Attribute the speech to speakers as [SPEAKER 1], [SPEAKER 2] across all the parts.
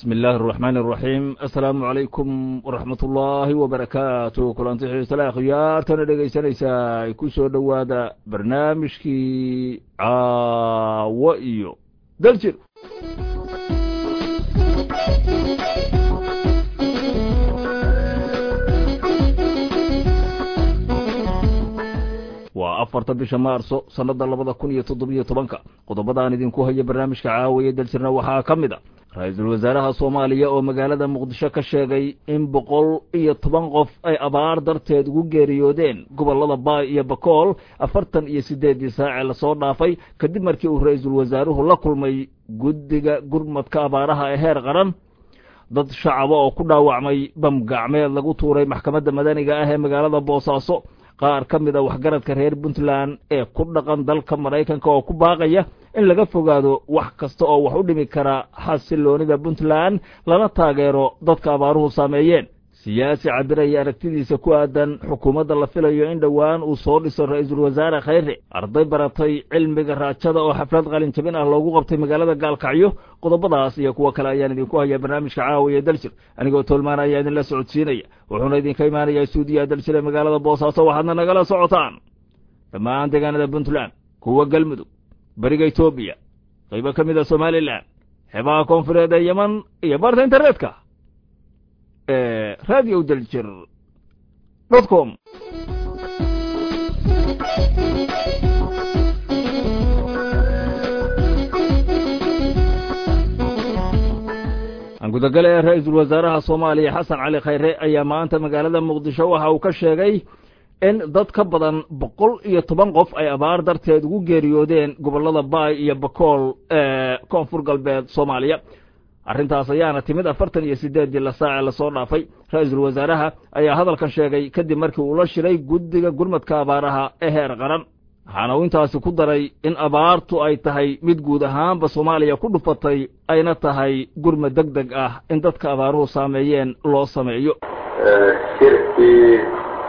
[SPEAKER 1] bismi illaahi araxmaan araxiim assalaamu calaykum waraxmat ullaahi wabarakaatu kulanti xiisale akhyaartana dhegaysanaysaa ku soo dhowaada barnaamijkii caawo iyo daljir waa afarta bisha maarso sannada labada kun iyo toddobiyo tobanka qodobadaan idinku haya barnaamijka caawiya daljirna waxaa ka mid a ra-iisul wasaaraha soomaaliya oo magaalada muqdisho ka sheegay in boqol iyo toban qof ay abaar darteed ugu geeriyoodeen gobollada baay iyo bakool afartan iyo siddeeddii saacee lasoo dhaafay kadib markii uu ra-iisul wasaaruhu la kulmay guddiga gurmadka abaaraha ee heer qaran dad shacaba oo ku dhaawacmay bam gacmeed lagu tuuray maxkamadda madaniga ah ee magaalada boosaaso qaar ka mid a waxgaradka reer puntland ee ku dhaqan dalka maraykanka oo ku baaqaya in laga fogaado wax kasta oo wax u dhimi kara xasiloonida puntland lana taageero dadka abaaruhu saameeyeen siyaasi cabiraya aragtidiisa ku aadan xukuumadda la filayo in dhowaan uu soo dhiso ra-iisul wasaare khayre arday baratay cilmiga raajada oo xaflad qalin jabin ah loogu qabtay magaalada gaalkacyo qodobadaas iyo kuwo kale ayaan idinku hayaa barnaamijka caawiya daljir anigoo tolmaan ayaa idinla socodsiinaya wuxuuna idinka imaanayaa stuudiyaha daljir ee magaalada boosaaso waxaadna nagala socotaan dhammaan deegaanada puntland kuwa galmudug beriga etoobiya qaybo ka mid a somalilan xeebaha koonfureed ee yeman iyo barta internetka radio daljir dot com gudagale ee ra-iisul wasaaraha soomaaliya xasan cali khayre ayaa maanta magaalada muqdisho waxa uu ka sheegay in dad ka badan boqol iyo toban qof ay abaar darteed ugu geeriyoodeen gobollada baay iyo bakool ee koonfur galbeed soomaaliya arrintaas ayaana timid afartan iyo siddeeddii la saace lasoo dhaafay ra-iisul wasaaraha ayaa hadalkan sheegay kadib markii uu la shiray guddiga gurmadka abaaraha ee heer qaran waxaana uu intaasi ku daray in abaartu ay tahay mid guud ahaanba soomaaliya ku dhufatay ayna tahay gurmad deg deg ah in dadka abaaruhu saameeyeen loo sameeyo
[SPEAKER 2] shirkii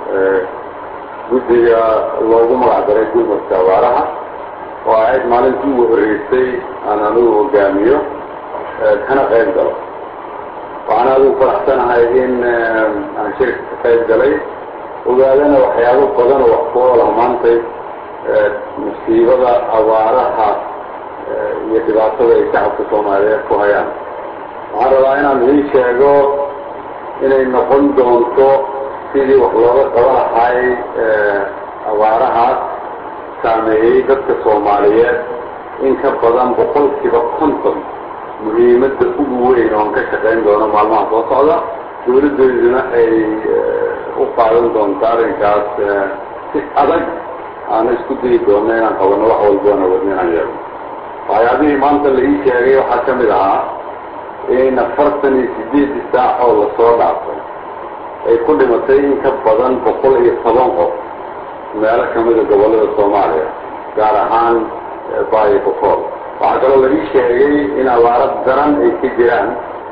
[SPEAKER 2] guddiga loogu magac daray gurmadka abaaraha oo ahayd maalintii ugu horreysay aan anigu hogaamiyo kana qayb galo waxaan adigu faraxsanahay in aan shirka ka qayb galay ogaadana waxyaabo badan oo wax ku oolah maantay musiibada abaaraha iyo dhibaatada ay shacabka soomaaliyeed ku hayaan waxaan rabaa inaan idiin sheego inay noqon doonto sidii wax looga qaban lahay abaarahaas saameeyey dadka soomaaliyeed in ka badan boqolkiiba konton muhiimadda ugu weyn oon ka shaqayn doono maalmaha soo socda dawladdeeduna ay u qaadan doonto arrinkaas si adag aana isku dayi doonno inaan qabanno wax walboona wadna inaan yeelno waxyaabihii maanta la ii sheegay waxaa ka mid ahaa in afartan iyo siddeeddii saac oo lasoo dhaafay ay ku dhimatay in ka badan boqol iyo toban qof meelo ka mida gobollada soomaaliya gaar ahaan baayo bokool waxaa kaloo la ii sheegay in abaaro daran ay ka jiraan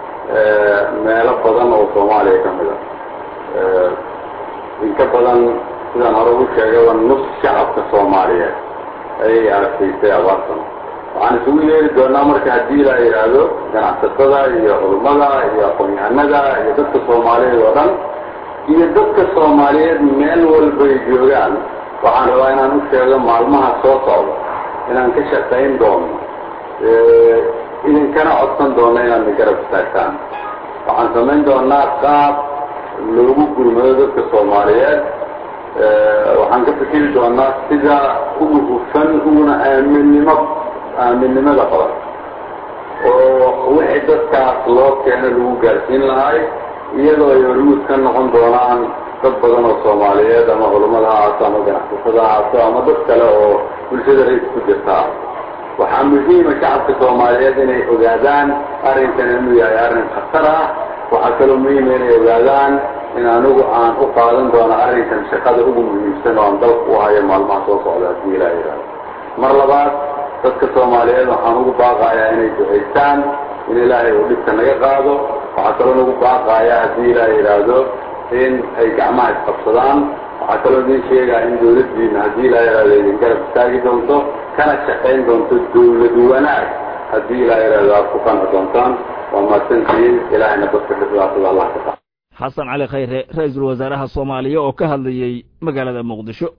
[SPEAKER 2] meelo badan oo soomaaliya ka mid a in ka badan sidaan hore u sheegayba nus shacabka soomaaliyeed ayay aragtaysay abaartan waxaan isugu yeeri doonaa marka haddii la yidhaahdo ganacsatada iyo culummada iyo aqoon-yahanada iyo dadka soomaaliyeed oo dhan iyo dadka soomaaliyeed meel walbay joogaan waxaan rabaa inaan u sheego maalmaha soo socda inaan ka shaqayn doono idinkana codsan doono inaad na garab istaagtaan waxaan samayn doonaa qaab loogu gurmado dadka soomaaliyeed waxaan ka fikiri doonaa sida ugu hufan uguna aaminnimo aaminnimada qaban oo wixii dadkaas loo keeno lagu gaarsiin lahay iyadoo ay hormuud ka noqon doonaan dad badan oo soomaaliyeed ama culummada ha ahaato ama ganacsatada ha ahaato ama dad kale oo bulshada rays ku jirtaa waxaa muhiima shacabka soomaaliyeed inay ogaadaan arrinkan inuu yahay arrin khatar ah waxaa kaloo muhiima inay ogaadaan in anigu aan u qaadan doono arrinkan shaqada ugu muhiimsan oo aan dalka u hayo maalmaha soo socda haddii ilaa yidhaahdo mar labaad dadka soomaaliyeed waxaan ugu baaqayaa inay ducaystaan in ilaahay uu dhibka naga qaado waxaa kaloo nagu baaqayaa haddii ilaa yidhaahdo in ay gacmaha isqabsadaan waxaa kaloo idin sheegaa in dawladdiina haddii ilaa yidhahdo idin garab istaagi doonto kana shaqayn doonto dawlad wanaag haddii ilaa yidhahdo aad ku qanci doontaan waa mahadsantihiin ilaahayna dadka dhibaatada allah ka tax
[SPEAKER 1] xasan cali khayre ra-iisul wasaaraha soomaaliya oo ka hadlayey magaalada muqdisho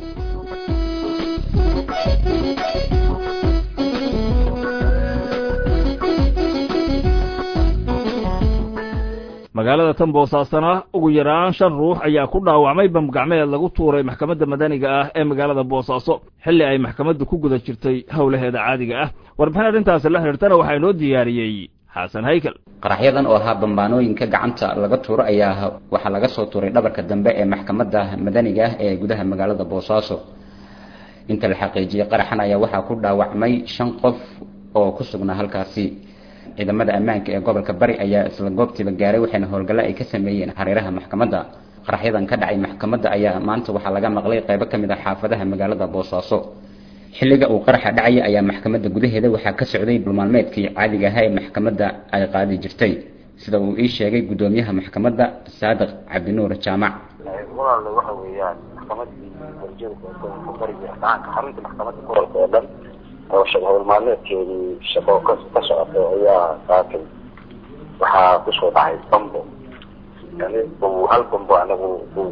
[SPEAKER 1] magaalada tan boosaasana ugu yaraan shan ruux ayaa ku dhaawacmay bamgacmeed lagu tuuray maxkamadda madaniga ah ee magaalada boosaaso xilli ay maxkamaddu ku guda jirtay howlaheeda caadiga ah warbixin arrintaasi la xidhiirtana waxaa inoo diyaariyey xasan haykel
[SPEAKER 3] qaraxyadan oo ahaa bambaanooyinka gacanta laga tuuro ayaa waxaa laga soo tuuray dhabarka dambe ee maxkamadda madaniga ah ee gudaha magaalada boosaaso inta la xaqiijiyey qaraxan ayaa waxaa ku dhaawacmay shan qof oo ku sugnaa halkaasi ciidamada ammaanka ee gobolka bari ayaa isla goobtiiba gaaray waxayna howlgallo ay ka sameeyeen hareeraha maxkamadda qaraxyadan ka dhacay maxkamadda ayaa maanta waxaa laga maqlay qaybo ka mid ah xaafadaha magaalada boosaaso xilliga uu qaraxa dhacaya ayaa maxkamadda gudaheeda waxaa ka socday dhulmaalmeedkii caadiga ahaa ee maxkamadda ay qaadi jirtay sida uu ii sheegay guddoomiyaha maxkamadda saadiq cabdinuur jaamac
[SPEAKER 4] walaal waxa weeyaan maxkamadii warjada gobolka bariga gacanka xarunta maxkamadda gobolka oo dhan oo howlmaalmeedkeedii shaqo ka ka socotay ayaa saakay waxaa kusoo dhacay bambo yani hal bambo anagu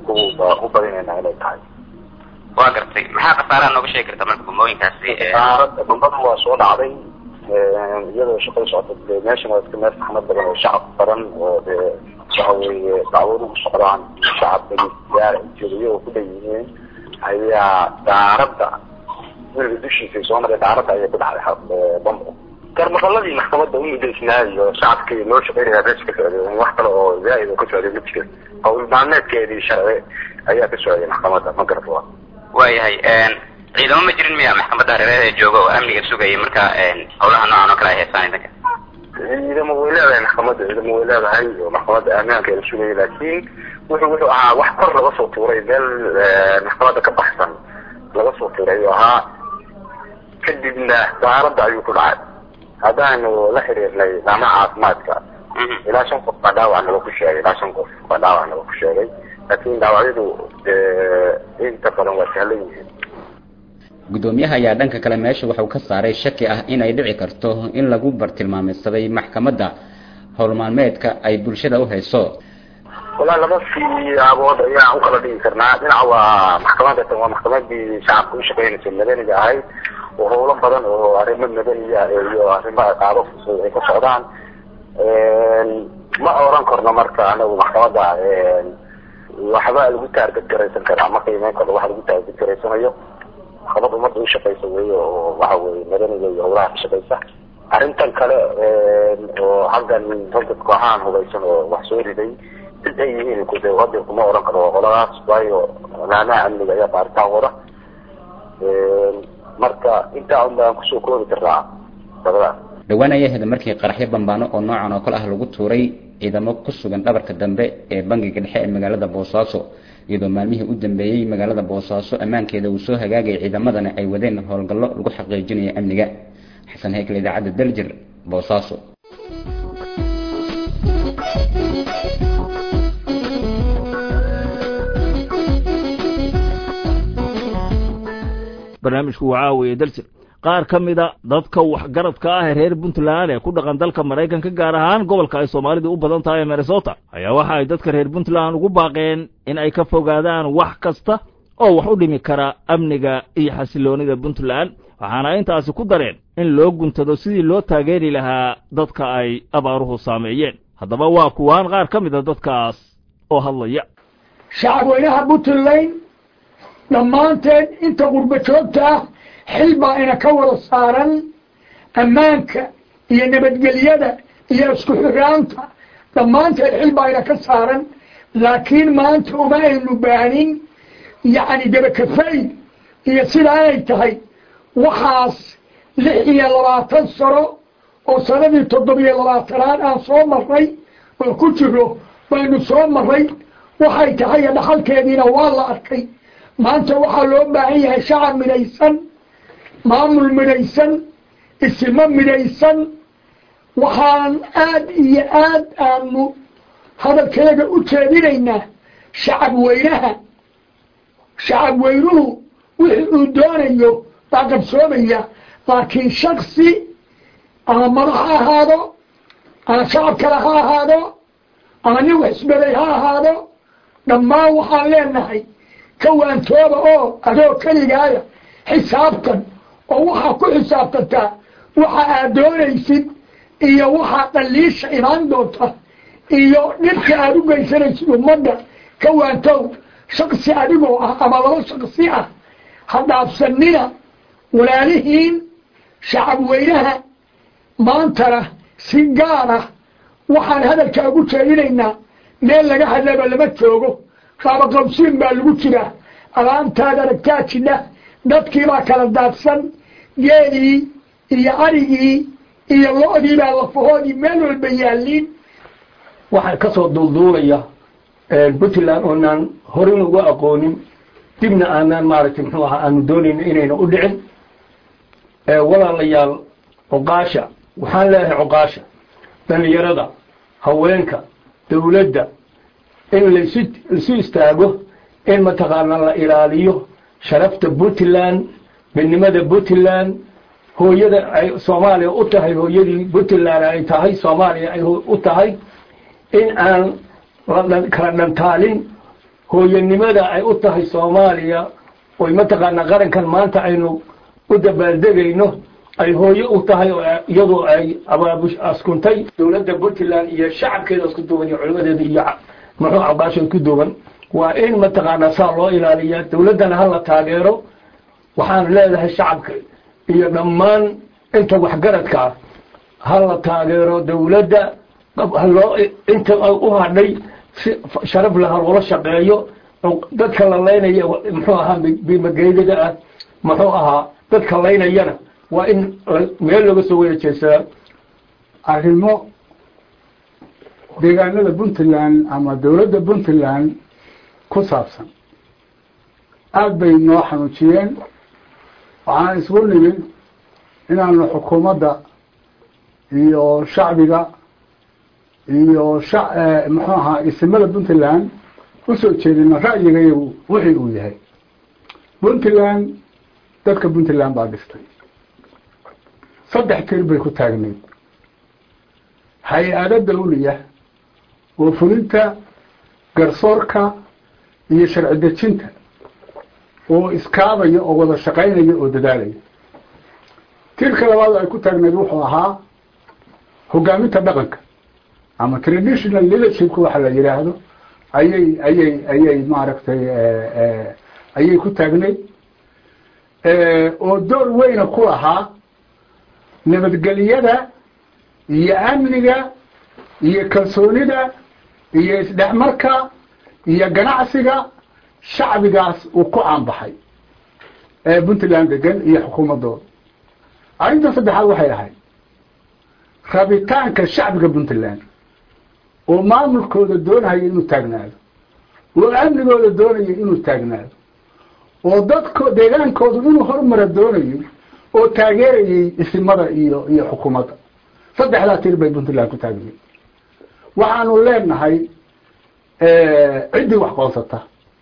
[SPEAKER 4] u badinayna inay tahay
[SPEAKER 5] waa gartay maxaa khasaaraha nooga sheegi karta marka bambooyinkaasi
[SPEAKER 4] bambadu waa soo dhacday iyadoo shaqada socota de meeshan waa iska meel saxmad badan oo shacab badan oo de waxa weeye dacwadu u socdaan shacabka gaar jiriyo oo ku dhan yihiin ayaa daaradda weliga dushiisa soo maray daaradda ayay ku dhacday bambo garmaqaladii maxkamadda u mudaysnaayo shacabkii loo shaqeynaya meesha ka socday wax kale oo zaaid oo ka socday ma jirin hawl maalmeedkeedii sharci ayaa ka socday maxkamadda ma garata waa
[SPEAKER 5] waayahay ciidamo ma jirin miya maxkamadda hareeraheeda jooga oo amniga sugaya marka howlaha noocan oo kale ay haysaan idinka
[SPEAKER 4] ciidamo way leedahay maxkamadda ciidamo way leedahay oo maxkamadda ammaanka la sugaya laakiin wuxuu wuxuu ahaa wax kor laga soo tuuray meel maxkamadda ka baxsan laga soo tuuray ayuu ahaa kadibna daaradda ayuu ku dhacay haddaanu la xiriirnay dhama caafimaadka ilaa shan qof baa dhaawac naga ku sheegay ilaa shan qof baa dhaawac naga ku sheegay laakiin dhaawacyadu inta badan waa sahlan yihiin
[SPEAKER 3] guddoomiyaha ayaa dhanka kale meesha waxuu ka saaray shaki ah inay dhici karto in lagu bartilmaameysaday maxkamadda howlmaalmeedka ay bulshada u hayso
[SPEAKER 4] walaa laba siyaabood ayaan u kala dhigi karnaa dhinaca waa maxkamadda tan waa maxkamadii shacabka u shaqeynaysa madaniga ahayd oo howlo badan oo arrimo madaniya iyo arrimo qaabo fusud ay ka socdaan ma oran karno marka anagu maxkamadda waxba lagu taargad garaysan karaa ma qiimeyn karno waxa lagu taargad garaysanayo maxkamad ummadda u shaqeysa weeye oo waxa weye madaniga iyo howlaha ka shaqeysa arrintan kale oo xaggan ragga kooxahan hubaysan oo wax soo riday sid ay yihiin kude hadda kuma oran karo qoladaas waayo laamaha amniga ayaa baaritaan wada marka intaa un baan kusoo koobi karnaa dabadaas
[SPEAKER 3] dhowaan ayay ahayd markii qaraxyo bambaano oo noocan oo kale ah lagu tuuray ciidamo ku sugan dhabarka dambe ee bangiga dhexe ee magaalada boosaaso iyadoo maalmihii u dambeeyey magaalada boosaaso ammaankeeda uu soo hagaagayay ciidamadana ay wadeen howlgallo lagu xaqiijinayo amniga xasan heykal idaacadda daljir boosaaso
[SPEAKER 1] barnaamijku waa caawiye daljir qaar ka mida dadka waxgaradka ah ee reer puntland ee ku dhaqan dalka maraykanka gaar ahaan gobolka ay soomaalidu u badan tahay ee minnesota ayaa waxa ay dadka reer puntland ugu baaqeen in ay ka fogaadaan wax kasta oo wax u dhimi kara amniga iyo xasiloonida puntland waxaana intaasi ku dareen in loo guntado sidii loo taageeri lahaa dadka ay abaaruhu saameeyeen haddaba waa kuwaan qaar ka mida dadkaas oo hadlaya
[SPEAKER 6] shacabweynaha puntland dhammaanteed inta qurba joogta ah xil baa ina ka wada saaran ammaanka iyo nabadgelyada iyo isku xiraanta dhammaanteed xil baa ina ka saaran laakiin maanta uma aynu baanin yacni dabakafay iyo sidaa inay tahay waxaas lix iyo labaatan sano oo sanadii toddobiyo labaatanaad aan soo marray oo ku jiro baynu soo marray waxay tahay dhaxalkeediina waa la arkay maanta waxaa loo baahan yahay shacab midhaysan maamul midhaysan isimo midhaysan waxaan aad iyo aad aanu hadalkeega u jeedinaynaa shacab weynaha shacab weynuhu wixii uu doonayo baa qabsoomaya laakiin shaksi ama madax ha ahaado ama shacab kale ha ahaado ama nin wax isbeday ha ahaado dhammaan waxaan leenahay ka waantooba oo adoo keligaaya xisaabtan oo waxaa ku xisaabtantaa waxa aad doonaysid iyo waxaa dhaliisha imaan doonta iyo dhibka aada u geysanaysid ummadda ka waantow shaksi adigoo ah ama laba shaksi ah ha dhaafsanina walaalihiin shacab weynaha maantana si gaar ah waxaan hadalkaa ugu jeedinaynaa meel laga hadlaba lama joogo qaabaqabsiin baa lagu jiraa alaantaad aragtaa jidha dadkiibaa kala daadsan geelii iyo arigii iyo lo-dii baa lafahoodii meel walba yaalliin
[SPEAKER 7] waxaa ka soo duulduulaya puntland oonaan horin uga aqoonin dibna aanaan maaragtay muxuu ahaa aanu doonayno inayna u dhicin walaalayaal cuqaasha waxaan leeyahay cuqaasha dhalinyarada haweenka dawladda in laisu laisu istaago in mataqaana la ilaaliyo sharafta puntland midnimada puntland hooyada ay soomaaliya u tahay hooyadii puntland ay tahay soomaaliya ay u tahay in aan la kala dhantaalin hooyanimada ay u tahay soomaaliya oy mataqaanaa qarankan maanta aynu u dabaaldegayno ay hooyo u tahay oo iyadoo ay abaabush askuntay dowladda puntland iyo shacabkeeda isku duuban iyo culimadeeda iyo muxuu cabaasha isku duuban waa in mataqaanaa saa loo ilaaliya dowladdana hala taageero waxaan leedahay shacabka iyo dhammaan inta waxgaradka ah hala taageero dowladda haloo inta u hadhay si sharaf laha loola shaqeeyo dadka la laynaya muxuu ahaa bimageydada ah muxuu ahaa dadka laynayana waa in meel looga soo wada jeesadaa
[SPEAKER 8] arrimo deegaanada puntland ama dowladda puntland ku saabsan aada bay noo xanuujiyeen waxaan isugu nimid inaanu xukuumadda iyo shacbiga iyo sha muxuu ahaa isimada puntland usoo jeedino ra'yigayagu wixii uu yahay puntland dadka puntland baa dhistay saddex tir bay ku taagnayd hay-ado dawliya oo fulinta garsoorka iyo sharci dejinta oo iskaabaya oo wada shaqaynaya oo dadaalaya tirka labaad ay ku taagnayd wuxuu ahaa hogaaminta dhaqanka ama traditional leadershipka waxa la yidhaahdo ayay ayay ayay maaragtay ayay ku taagnayd oo door weyna ku lahaa nabadgelyada iyo amniga iyo kalsoonida iyo isdhexmarka iyo ganacsiga shacbigaas uu ku caanbaxay ee puntland degan iyo xukuumaddooda arrinta saddexaad waxay ahayd rabitaanka shacbiga puntland oo maamulkooda doonaya inuu taagnaado oo amnigooda doonaya inuu taagnaado oo dadko deegaankoodu inuu horumara doonayo oo taageerayay isimada iyo iyo xukuumadda saddexdaa tir bay puntland ku taagnayd waxaanu leenahay ciddii wax qoonsata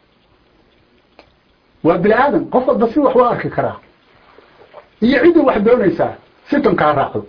[SPEAKER 8] waa bini aadam qof walba si wax waa arki karaa iyo ciddii wax doonaysaa systemka ha raacdo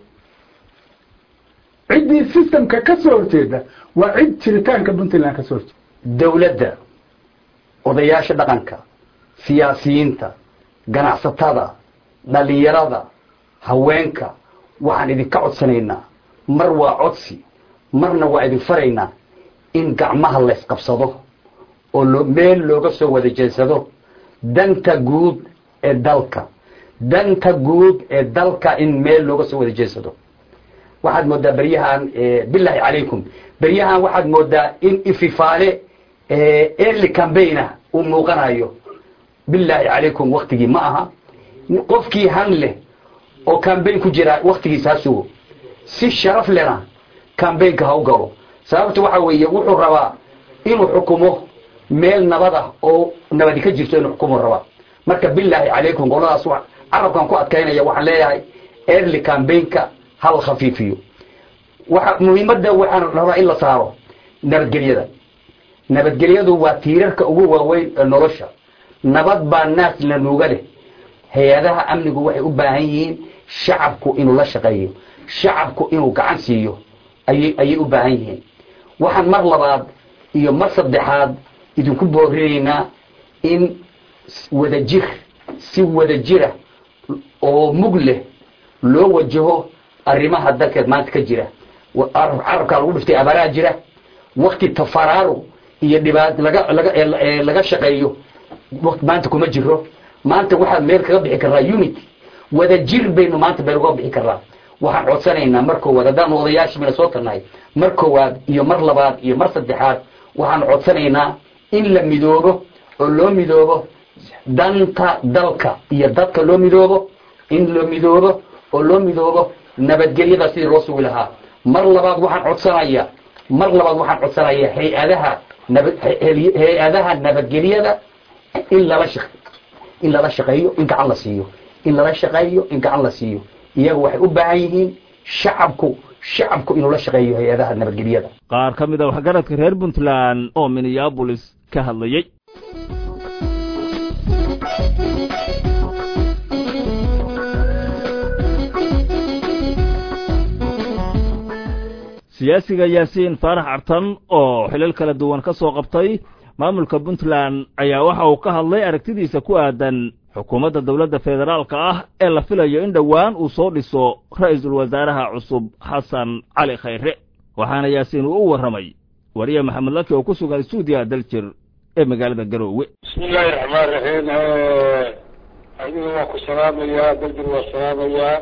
[SPEAKER 8] ciddii systemka ka soo horjeeda waa cid jiritaanka puntland ka soo horjeeda
[SPEAKER 9] dowladda odayaasha dhaqanka siyaasiyiinta ganacsatada dhalinyarada haweenka waxaan idinka codsanaynaa mar waa codsi marna waa idin faraynaa in gacmaha laysqabsado oo loo meel looga soo wada jeedsado danta guud ee dalka danta guud ee dalka in meel looga soo wada jeedsado waxaad moodaa beryahan bilaahi calaykum beryahan waxaad moodaa in ififaale early cambaigna uu muuqanayo bilaahi calaykum waktigii ma aha qofkii han leh oo cambaign ku jira waktigiisa ha sugo si sharaf lena cambaynka ha u galo sababta waxa weeye wuxuu rabaa inuu xukumo meel nabad ah oo nabadi ka jirto inuu xukumu rabaa marka bilaahi calaykum qoladaas carabkan ku adkaynaya waxaan leeyahay early cambaynka hal khafiifiyo waxa muhiimadda waxaan rabaa in la saaro nabadgelyada nabadgelyadu waa tiirarka ugu waaweyn ee nolosha nabad baa naas la nuuga leh hay-adaha amnigu waxay u baahan yihiin shacabku inuu la shaqeeyo shacabku inuu gacan siiyo ayay ayay u baahan yihiin waxaan mar labaad iyo mar saddexaad idinku boorinaynaa in wadajir si wadajira oo mug leh loo wajaho arrimaha dalkeed maanta ka jira carabkaa lagu dhiftay abaaraha jira wakti tafaraaru iyo dhibaat laga laga laga shaqeeyo waqti maanta kuma jiro maanta waxaad meel kaga bixi karaa unity wadajir baynu maanta meel uga bixi karaa waxaan codsanaynaa mar koowaad haddaan odayaashii mina soo tarnahay mar koowaad iyo mar labaad iyo mar saddexaad waxaan codsanaynaa in la midoobo oo loo midoobo danta dalka iyo dadka loo midoobo in loo midoobo oo loo midoobo nabadgelyada sidii loo sugi lahaa mar labaad waxaan codsanayaa mar labaad waxaan codsanayaa hay-adaha nabad hay-adaha nabadgelyada in lala shaq in lala shaqeeyo in gacan la siiyo in lala shaqeeyo in gacan la siiyo iyaga waxay u baahan yihiin shacabku shacabku inuu la shaqeeyo hay-adaha nabadgelyada
[SPEAKER 1] qaar ka mid a waxgaradka reer puntland oo minneabolis ka hadlayey siyaasiga yaasiin faarax cartan oo xilal kala duwan ka soo qabtay maamulka puntland ayaa waxa uu ka hadlay aragtidiisa ku aadan xukuumadda dowladda federaalka ah ee la filayo in dhowaan uu soo dhiso ra'iisul wasaaraha cusub xasan cali khayre waxaana yaasiin uu u warramay wariye maxamed laki oo ku sugan stuudiyaha daljir ee magaalada garoowe
[SPEAKER 10] bismi illaahi raxmaan raxiim adiga waa ku salaamayaa daljir waa salaamayaa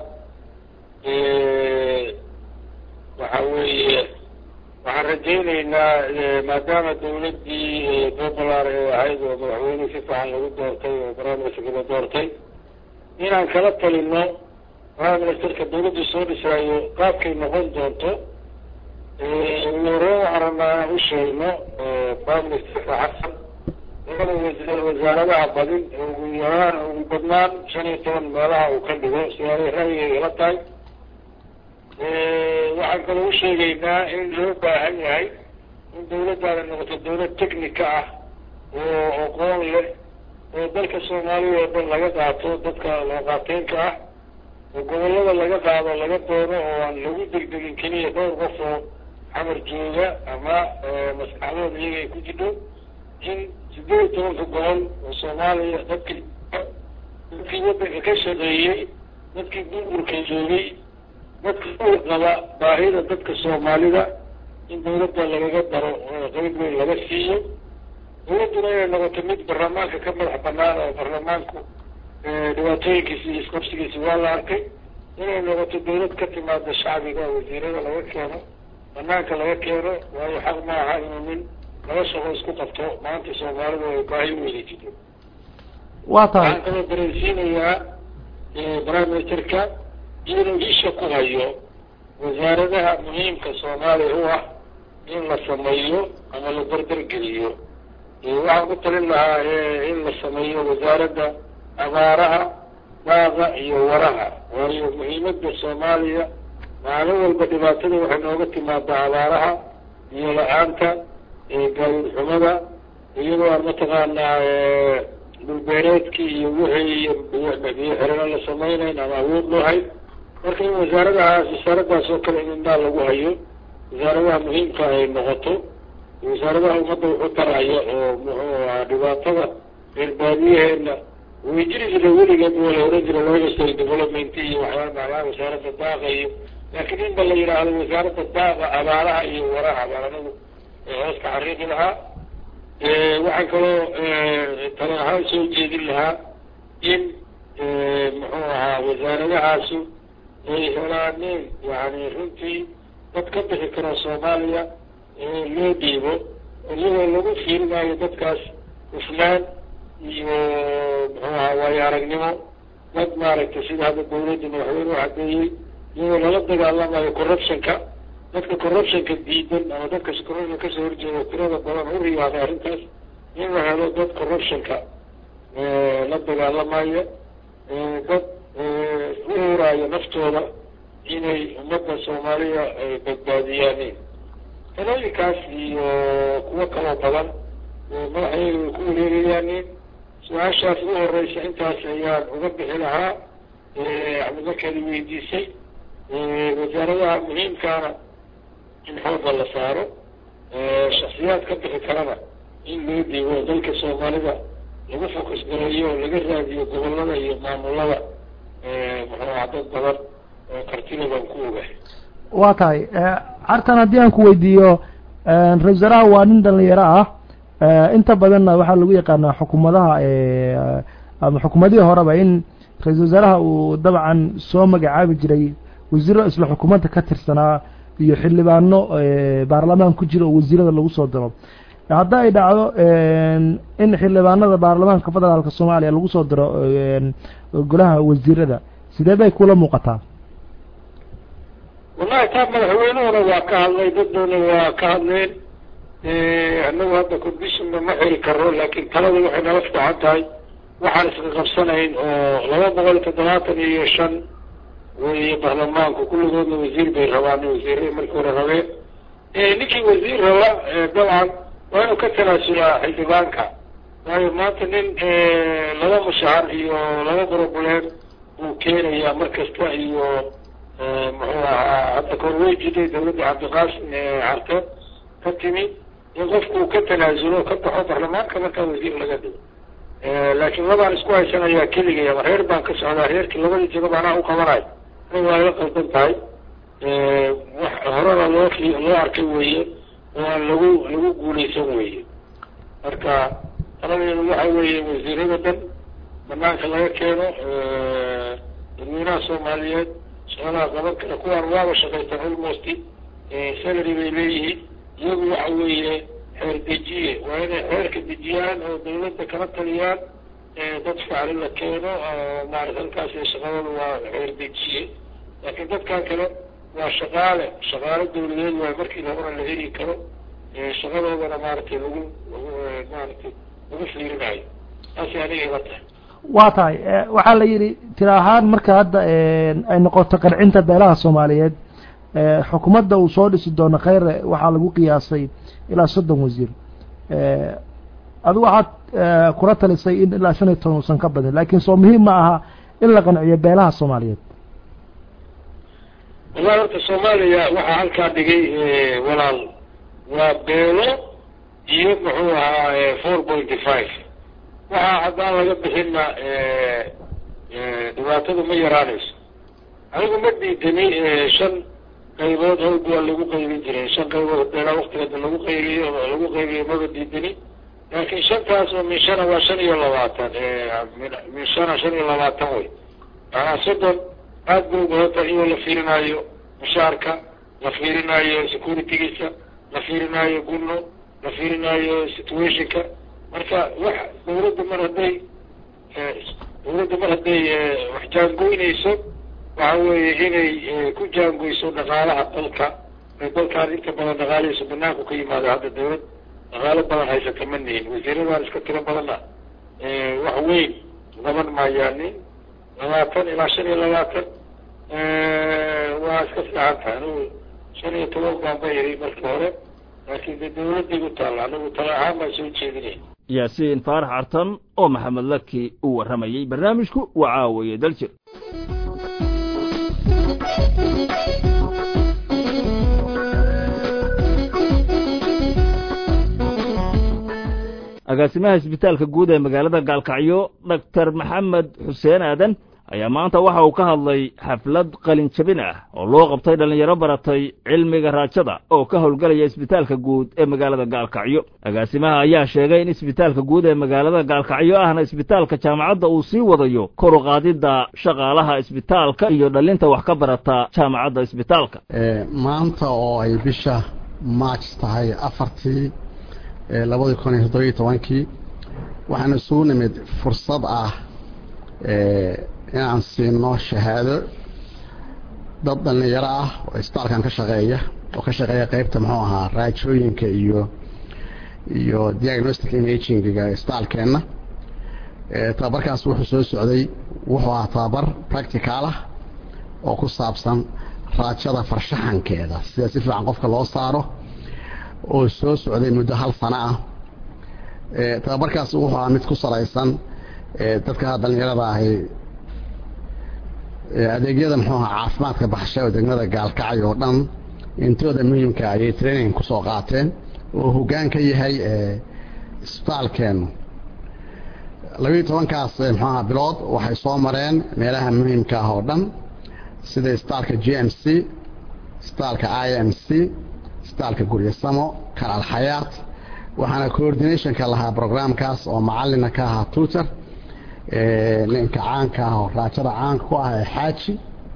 [SPEAKER 10] waxa weeye waxaan rajaynaynaa maadaama dawladdii puntland ee ahayd oo madaxweyne si fiican lagu doortay oo prime-ministerka la doortay inaan kala talino prime-ministerka dawladdu soo dhisaayo qaabkay noqon doonto ugu horreyn waxaan rabnaa inaan u sheegno prime-ministerka xasan labada wa wasaaradaha badin ugu yaraan ugu badnaan shan iyo toban meelaha uu ka dhigo sidaanay ra'yigay la tahay waxaan kaloo u sheegaynaa in loo baahan yahay in dawladdaada noqoto dawlad technica ah oo aqoon leh oo dalka soomaaliya oo dhan laga qaato dadka looqaateenka ah oo gobollada laga qaado laga doono oo aan lagu degdegin keliya dhowr qof oo xamar jooga ama maskaxdooda iyaga ay ku jidho in sideed iyo tobanka gobol oo soomaaliya dadkii dadkii waddanka ka shaqeeyey dadkii burburka joogay dadka qaba baahida dadka soomaalida in dawladda lagaga daro qeyb weyn laga siiyo dawladduna inay noqoto mid baarlamaanka ka madax banaan oo baarlamaanku dhibaatooyinkiisi iyo isqabsigiisi waa la arkay inay noqoto dawlad ka timaada shacbiga wasiirada laga keeno banaanka laga keeno waayo xaq ma aha inuu nin laba shaqo isku qabto maanta soomaalida ay baahi weyni jirto
[SPEAKER 11] waa tahay
[SPEAKER 10] waxaan kaloo dareensiinayaa prime ministerka inuu isha ku hayo wasaaradaha muhiimka soomaaliya u ah in la sameeyo ama la dardargeliyo waxaan ku talin lahaa in la sameeyo wasaaradda abaaraha daaqa iyo waraha waayo muhiimadda soomaaliya maalin walba dhibaatada waxay nooga timaadaa abaaraha iyo la-aanta gaadiid xumada iyadoo aan mataqaanaa dhulbeereedkii iyo wixii biyo xirano la samaynayn ama awood loo hay marka in wasaaradahaas wasaaradaas oo kale in indhaa lagu hayo wasaaradaha muhiimka ay noqoto wasaaradaha ummadda wuxu taraya oo muxuu ahaa dhibaatada reer baadiyaheena way jiri jira weligeed waa la oran jira looga soo development iyo waxyaala macnaha wasaaradda daaqa iyo laakiin inba la yidhaahdo wasaaradda daaqa abaaraha iyo waraha abaaranagu hoos ka xariiqi lahaa waxaan kaloo tale ahaan soo jeedin lahaa in muxuu ahaa wasaaradahaasu ay helaaneen yani runtii dad ka bixi karo soomaaliya loo dhiibo iyadoo lagu fiirinayo dadkaas hufnaan iyo muxuu ahaa waayo aragnimo dad maaragtay sida hadda dawladda madaxweyne u caddeeyey iyadoo lala dagaalamayo corruptionka dadka corruptionka diidan ama dadka corruption kasoo horjeeda tirada badan u riyaaday arrintaas in la helo dad corruptionka la dagaalamaya dad u huraayo naftooda inay ummadda soomaaliya ay badbaadiyaanin talooyinkaas iyo kuwo kaloo badan madaxyada way ku wareegayaanin su-aashaas ugu horeysa intaas ayaan uga bixi lahaa axmed markeedi weydiisay wasaaradaha muhiimkaana in xoogga la saaro shaksiyaad ka bixi karana in loo dhiibo dalka soomaalida lagu fokus gareeyo oo laga raadiyo gobolada iyo maamulada muxuu aha dad badan oo kartida baan ku ogahay
[SPEAKER 11] waa tahay cartan haddii aan ku weydiiyo ra-isul wasaaraha waa nin dhalinyaro ah inta badanna waxaa lagu yaqaanaa xukuumadaha ama xukuumadihii horeba in ra-isul wasaaraha uu dabcan soo magacaabi jiray wasiiro isla xukuumadda ka tirsanaa iyo xildhibaano baarlamaan ku jira oo wasiirada lagu soo diro hadda ay dhacdo in xildhibaanada baarlamaanka federaalka soomaaliya lagu soo diro golaha wasiirada sidee bay kula muuqataa
[SPEAKER 10] wallahi taa madaxweynuhuna waa ka hadlay daddoona waa ka hadleen annagu hadda conditionba ma xiri karo laakiin talada waxay nala fiican tahay waxaan iska qabsanayn oo laba boqol iyo toddobaatan iyo shan weeye baarlamaanku kulligoodna wasiir bay rabaan wasiirada markii hore rabeen ninkii wasiir raba dabcan waa inuu ka tanaasulaa xildhibaanka waayo maanta nin laba mushahar iyo laba broblem uu keenayaa mar kasta iyo muxuu ahaa hadda kahor way jiday dawladda cabdiqaasim carte ka timi in qofku uu ka tanaasulo ka baxo baarlamaanka markaa wasiir laga dhigo laakiin labaan isku haysanayaa keligay ama reer baan ka socdaa reerkii labadii jagaba anaa u qabanayo aniga waa ila qaldan tahay wax horena loo loo arkay weeye oo aan lagu lagu guulaysan weeye marka taladeedu waxa weeye wasiirada dhan banaanka laga keeno dadweynaha soomaaliyeed shaqadaha qaban kara kuwaan waaba shaqaystaan almost salary bay leeyihiin iyagu waxa weeye xeer dejiye waa inay xeerka dejiyaan oo dawladda kala taliyaan dad ficli la keeno maarata halkaas shaqadooda waa xeer dejiye laakiin dadkan kale waa shaqaale shaqaale dawladeed waay markii labana la heli karo shaqadoodana maaragtay lagu lagu maaragtay lagu fiirinayo taasay aniga ila tahay
[SPEAKER 11] waa tahay waxaa la yidhi tira ahaan marka hadda ay noqoto qancinta beelaha soomaaliyeed xukuumadda uu soo dhisi doono kheyre waxaa lagu qiyaasay ilaa soddon wasiir adigu waxaad kula talisay in ilaa shan iyo toban uusan ka badin laakiin soo muhiim ma aha in la qanciyo beelaha soomaaliyeed
[SPEAKER 10] wallahi horta soomaaliya waxaa halkaa dhigay walaal waa beelo iyo muxuu ahaa four pointy five waxaa haddaan laga bixinna dhibaatadu ma yaraanayso anigu ma diidani shan qaybood hawd waa lagu qaybin jiray shan qaybood beelaa waktigeeda lagu qaybiyo lagu qaybiyo maba diidani laakiin shantaas oo min shana waa shan iyo labaatan min shana shan iyo labaatan wey maanaa soddon aad ba ubadan iyoo la fiirinaayo mushaarka la fiirinaayo securitygiisa la fiirinaayo gunno la fiirinaayo situationka marka wax dawladda mar hadday dawladda mar hadday wax jaangoynayso waxa weeye inay ku jaangoyso dhaqaalaha dalka dalkaan inta badan dhaqaalihiisu banaanku ka yimaado hadda dawlad dhaqaalo badan haysata ma nihin wasiiradaan iska tiro badanna wax weyn qaban maayaanin labaatan ilaa shan iyo labaatan waa iska fiican tahay anigu shan iyo toban baan ba iri markii hore laakiin de dawladday u taalla anigu tala ahaan baan soo jeedinaya
[SPEAKER 1] yaasiin faarax cartan oo maxamed laki uu warramayey barnaamijku waa caawaye daljir agaasimaha isbitaalka guud ee magaalada gaalkacyo doctor maxamed xuseen aadan ayaa maanta waxa uu ka hadlay xaflad qalin jabin ah oo loo qabtay dhallinyaro baratay cilmiga raajada oo ka howlgelaya isbitaalka guud ee magaalada gaalkacyo agaasimaha ayaa sheegay in isbitaalka guud ee magaalada gaalkacyo ahna isbitaalka jaamacadda uu sii wadayo kor u qaadidda shaqaalaha isbitaalka iyo dhallinta wax ka barata jaamacadda isbitaalka
[SPEAKER 12] maanta oo ay bisha maaj tahay afartii labadii kun iyo toddobiyo tobankii waxaan isugu nimid fursad ah inaan siino shahaado dad dhallinyaro ah oo isbitaalkan ka shaqeeya oo ka shaqeeya qeybta muxuu ahaa raajooyinka iyo iyo diagnostic imaginga isbitaalkeenna tababarkaas wuxuu soo socday wuxuu ahaa tababar practical ah oo ku saabsan raajada farshaxankeeda sida si fiican qofka loo saaro oo soo socday muddo hal sano ah tababarkaas wuxuu ahaa mid ku salaysan dadka dhallinyarada ahi adeegyada muxuu ahaa caafimaadka baxsha oo degmada gaalkacyo oo dhan intooda muhiimka ayay training kusoo qaateen oo hoggaan ka yahay isbitaalkeennu labiiyo tobankaas muxuaha bilood waxay soo mareen meelaha muhiimka ah oo dhan sida isbitaalka g m c isbitaalka i m c isbitaalka guryasamo kalaal xayaat waxaana coordinationka lahaa programkaas oo macalina ka ahaa tutor ninka caanka ah oo raajada caanka ku ah ee xaaji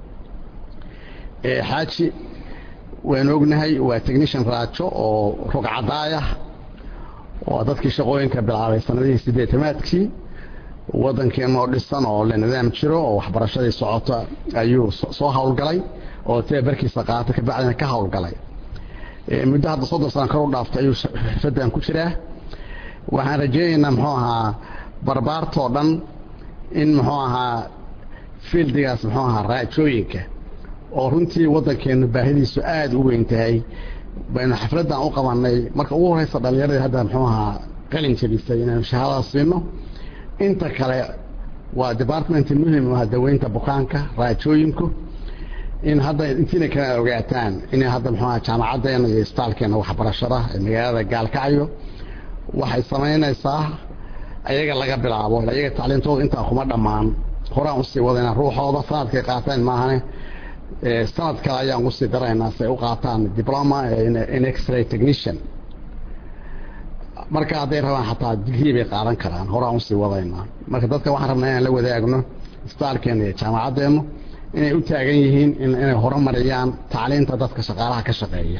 [SPEAKER 12] xaaji waanu ognahay waa technician raajo oo rogcadaayah oo dadkii shaqooyinka bilaabay sanadihii sideetamaadkii waddankeenoo dhisan oo la nidaam jiro oo waxbarashadii socoto ayuu soo howlgalay oo tababarkiisa qaata kabacdina ka howlgalay muddo hadda soddon sana kor u dhaaftay ayuu xirfadan ku jiraa waxaan rajeynaynaa muxuu ahaa barbaartoo dhan in muxuu ahaa fieldigaas muxuu ahaa raajooyinka oo runtii waddankeenu baahidiisu aada u weyn tahay baynu xafladdan u qabanay marka ugu horeysa dhallinyaradii hadda muxuu ahaa qalin jabisay inaynu shahaadada siino inta kale waa department muhim ah daweynta bukaanka raajooyinku in hadda intiina kala ogaataan inay hadda muxuu ahaa jaamacaddeena iyo isbitaalkeena waxbarashada ee magaalada gaalkacyo waxay samaynaysaa ayaga laga bilaabo ayaga tacliintooda intaa kuma dhammaan horaan usii wadayna ruuxooda sanadkay qaataan maahane sanad kale ayaan usii daraynaa si ay u qaataan diploma in x-ray technician marka hadday rabaan xataa digrii bay qaadan karaan horaan usii wadaynaa marka dadka waxaan rabnaa inaan la wadaagno isbitaalkeena iyo jaamacaddeenu inay u taagan yihiin inay horumariyaan tacliinta dadka shaqaalaha ka shaqeeya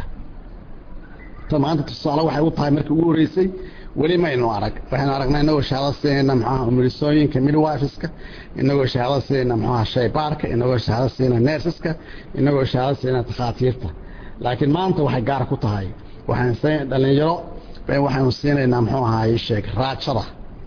[SPEAKER 12] ta maanta tusaale waxay u tahay markii ugu horeysay weli maynu arag waxaynu aragnaa inagoo shahaado siinayna muxuaha umulisooyinka midwifiska inagoo shahaado siinayna muxuaha shaybaarka inagoo shahaado siinayna nersiska inagoo shahaado siinayna takhaatiirta laakiin maanta waxay gaar ku tahay waxaan dhalinyaro waxaynu siinaynaa muxuu ahaa sheeg raajada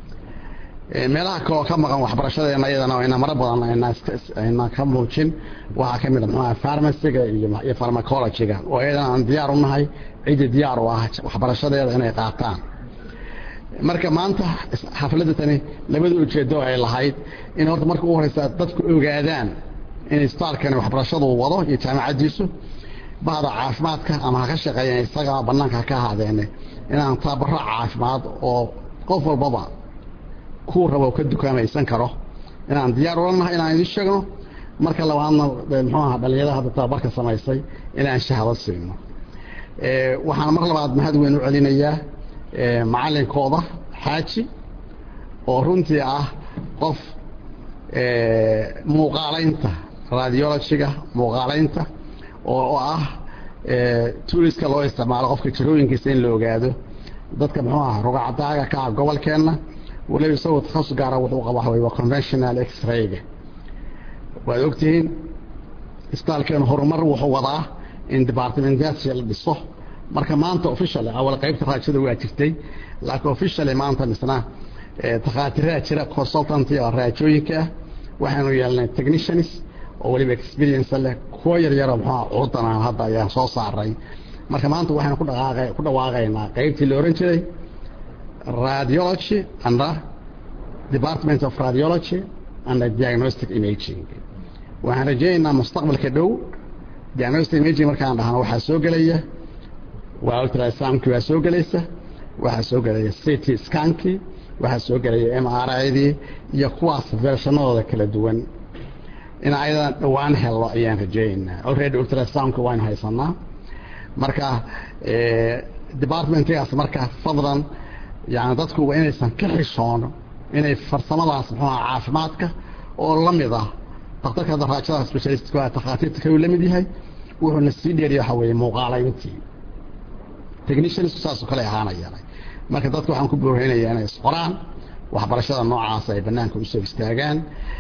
[SPEAKER 12] meelaha kaloo ka maqan waxbarashadeena iyadana ayna maro badan ayna ka muujin waxaa ka mid a muxuaha farmaciga iyo farmacologyga oo iyadana aan diyaar u nahay ciddii diyaar u ah waxbarashadeeda inay qaataan marka maanta xafladda tani labada ujeedo ay lahayd in horta marka ugu horeysa dadku ogaadaan in isbitaalkani waxbarashadu wado iyo jaamacaddiisu bahda caafimaadka ama ha ka shaqeeyeen isaga bannaanka ka ahaadeene inaan tababaro caafimaad oo qof walbaba kuu rabo ka dukaamaysan karo inaan diyaar ula nahay inaan idin sheegno marka labaadna muxuu aha dhalinyarada hadda tababarka samaysay inaan shahado siino waxaan mar labaad mahad weyn u celinayaa macalinkooda xaaji oo runtii ah qof muuqaalaynta radiologyga muuqaalaynta oo ah tuuriska loo isticmaalo qofka jirooyinkiisa in la ogaado dadka muxuu aha rugacdaaga ka ah gobolkeenna waliba isagoo takhasus gaara wuxuu qaba waxa waa conventional x-rayga waad ogtihiin isbitaalkeenu horumar wuxuu wadaa in departmentation la dhiso marka maanta officially awal qaybta raajada waa jirtay laakiin officially maanta misna takhaatiraa jira consultant oo raajooyinka ah waxaanu yeelnay technicians oo waliba experience leh kuwa yar yaro muxuu curdanaan hadda ayaan soo saaray marka maanta waxaynu ku dhaqaaqay ku dhawaaqaynaa qaybtii la oran jiray radiology and department of radiology and diagnostic imaging waxaan rajaynaynaa mustaqbalka dhow diagnostic imaging markaan dhahno waxaa soo gelaya waa ultrasoundkii waa soo gelaysa waxaa soo gelaya city scankii waxaa soo gelaya m r idii iyo kuwaas versionadooda kala duwan in ayadan dhowaan hello ayaan rajaynaynaa already ultrasoundka waynu haysanaa marka departmentgaas marka fadlan yani dadku waa inaysan ka xishoono inay farsamadaas muxuuha caafimaadka oo la mid ah daktarka hadda raajada specialistku takhaatiirta kayuu la mid yahay wuxuuna sii dheeriya waxa weeye muuqaalayntii techniciansku saasoo kale ahaanayaan marka dadka waxaan ku booreynayaa inay isqoraan waxbarashada noocaas ay banaanka usoo istaagaan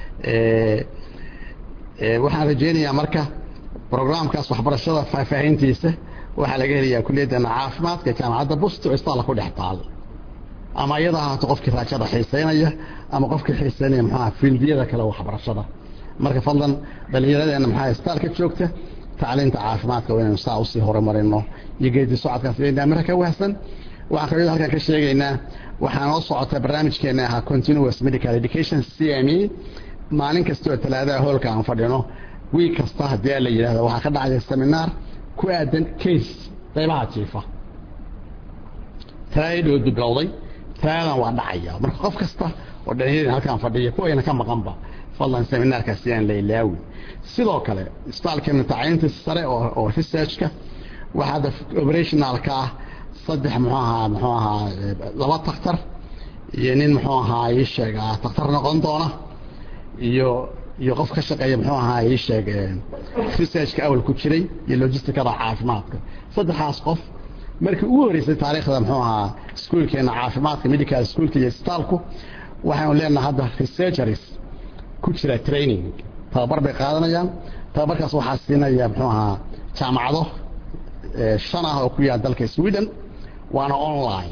[SPEAKER 12] waxaan rajeynayaa marka programkaas waxbarashada faahfaahintiisa waxaa laga helayaa kuliyadana caafimaadka jaamacadda busto isbitaalla ku dhex taal ama iyada ahaato qofkii raajada xiiseynaya ama qofkii xiiseynaya muxuaha fiildiyada kale waxbarashada marka fadlan dhallinyaradeena maxaa isbitaalka joogta tacliinta caafimaadka waa inaynu saa usii horumarino iyo geedi socodkaas inaa mara ka wahsan waxaan kaloo halkan ka sheegaynaa waxaa noo socota barnaamijkeena ahaa continuous medical education c m e maalin kasta oo talaadaha hoolka aan fadhino wiig kasta haddii la yidhahdo waxaa ka dhacaya seminaar ku aadan case qaybaha jiifa talaadadii bilowday talaadan waa dhacaya marka qof kasta oo dhalinyarada halkaan fadhiya kuwayna ka maqanba fadlan seminaarkaas yaan la ilaawin sidoo kale isbitaalkeena tacliinta sare oo oo researchka waxaa hadda operationalka ah saddex muxuu ahaa muxuu ahaa laba taktar iyo nin muxuu ahaa ii sheeg taktar noqon doona iyo iyo qof ka shaqeeya muxuu ahaa ii sheeg researchka awal ku jiray iyo logisticada caafimaadka saddexaas qof markii ugu horeysay taariikhda muxuu ahaa iskuolkeena caafimaadka medical schoolka iyo isbitaalku waxaanu leenahay hadda researchers ku jira training tababar bay qaadanayaan tababarkaas waxaa siinaya muxuu ahaa jaamacado shan ah oo ku yaal dalka sweden waana online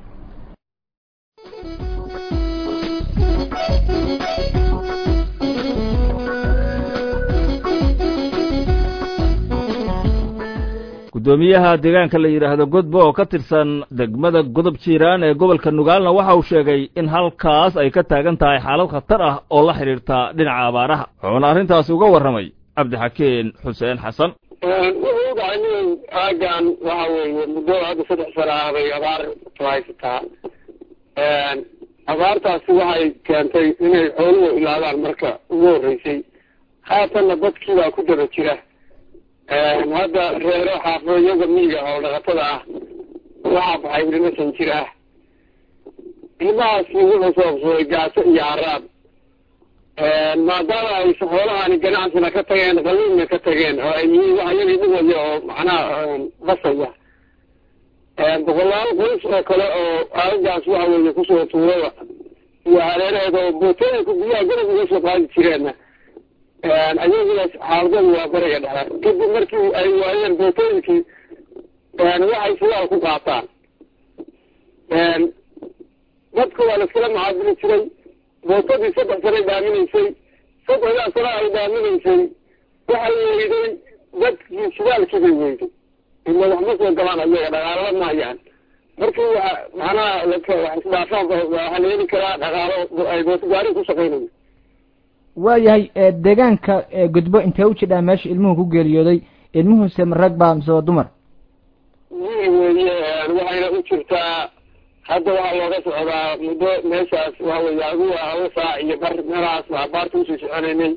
[SPEAKER 1] gudoomiyaha deegaanka la yidhaahdo godbo oo ka tirsan degmada godob jiiraan ee gobolka nugaalna waxa uu sheegay in halkaas ay ka taagan tahay xaalad khatar ah oo la xidhiirta dhinaca abaaraha wuxuuna arrintaasi uga warramay cabdixakeen xuseen xasan
[SPEAKER 10] wuxuu dhahay nin aagan waxa weeye muddo hadda saddex sano ah bay abaar ku haysataa abaartaasi waxay keentay inay xooluhu ilaadaan marka ugu horreysay haatanna dadkii baa ku daba jira hadda reero xaafadyaga miyiga oo dhaqatada ah waxaa baxay ilmo san jir ah ilmahaasi wuxuu sababsaday gaaso iyo haraab maadaama ay xoolahani ganacsina ka tageen qaliinna ka tageen oo ay yihiin wax iyagii dhigaya oo macnaha basaya boqolaal qoys oo kale oo aagaas waxa weeye kusoo tuurada iyo hareeraheeda oo bootooyinka biyaha garab uga soo qaadi jireenna ayaguna xaaladadu waa bariga dhexe kadib markii ay waayeen bootooyinkii waxay sidaal ku qaataan dadka waa laiskala macaabili jiray bootadii saddex sanay dhaaminaysay saddexdaa sana ay dhaaminaysay waxay weyday dadkii shidaalkii bay weyday ila wax ma soo galaan ayaga dhaqaalala maayaan markii wa macnaha wax isdhaafaan waxaa la heli karaa dhaqaalo ay booto gaari ku shaqaynayo
[SPEAKER 13] waayahay deegaanka gudbo intee u jidhaa meesha ilmuhu ku geeriyooday ilmuhuse ma rag baa mise waa dumar
[SPEAKER 10] wiil weeye waxayna u jirtaa hadda waxaa looga socdaa muddo meeshaas waxa weeye adigu haba saac iyo bar meelahaas baa baarta usii soconaynay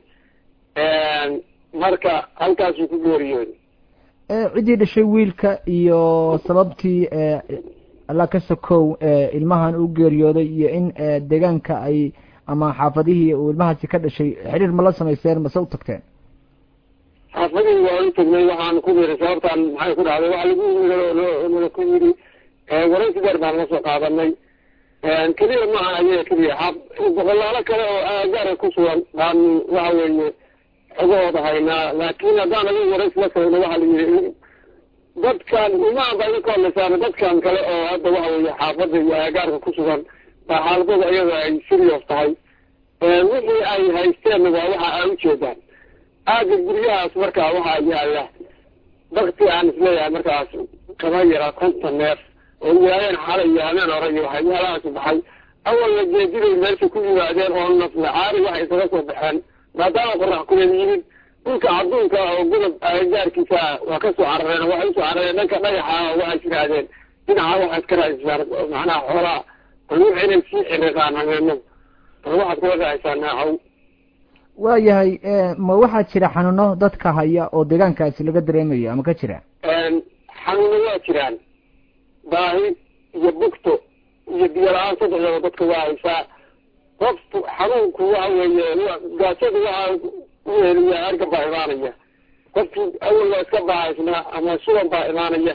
[SPEAKER 10] marka halkaasuu ku geeriyooday
[SPEAKER 13] ciddii dhashay wiilka iyo sababtii alla ka sokow ilmahan u geeriyooday iyo in deegaanka ay ama xaafadihii uu ilmahaasi ka dhashay xiriir ma la samayseen mase u tagteen
[SPEAKER 10] xaafadihii waa u tagnay waxaan ku yiri sababtaan maxay ku dhacday waxa lagu nala ku yiri waraysi dheer baan la soo qaadanay keliya maaha ayaga keliya xaaf boqolaalo kale oo aagaara ku sugan baan waxa weeye xogahooda haynaa laakiin haddaan adiga waraysi la samayno waxaa la yiri dadkan imaan baa idinka hadlaysaana dadkan kale oo hadda waxa weeye xaafadda iyo aagaarka ku sugan baa xaaladooda iyada ay serious tahay wixii ay haysteenna waa waxa ay ujeedaan aaga guryahaas markaa waxaa yaala bakti aan isleeyahay markaas kama yara konton neef oo yaayeen xalay iyo habeen hore iyo waxyaalahaas baxay awalna geediday meesha ku yimaadeen oo nafla caari waxay isaga soo baxeen maadaama qorax kuleed yimid dhulka cadduunka oo godob gaarkiisa waa ka soo carareen waxay usoo carareen dhanka dhagaxa waxay yidhaahdeen dhinaca waxaad ka raadisaan macnaha xoolaa bal wix inay sii xiriqaan habeenadu bal waxaad kula raadisaan naacow
[SPEAKER 13] waayahay ma waxaa jira xanuuno dadka haya oo deegaankaasi laga dareemayo ama ka jira
[SPEAKER 10] xanuuno waa jiraan baahi iyo bugto iyo biyo la-aan saddexdaba dadka waa haysaa qofku xanuunku waxa weeye gaajada waxa u heliya arga baa imaanaya qofkii awal waa iska baahaysnaa ama suban baa imaanaya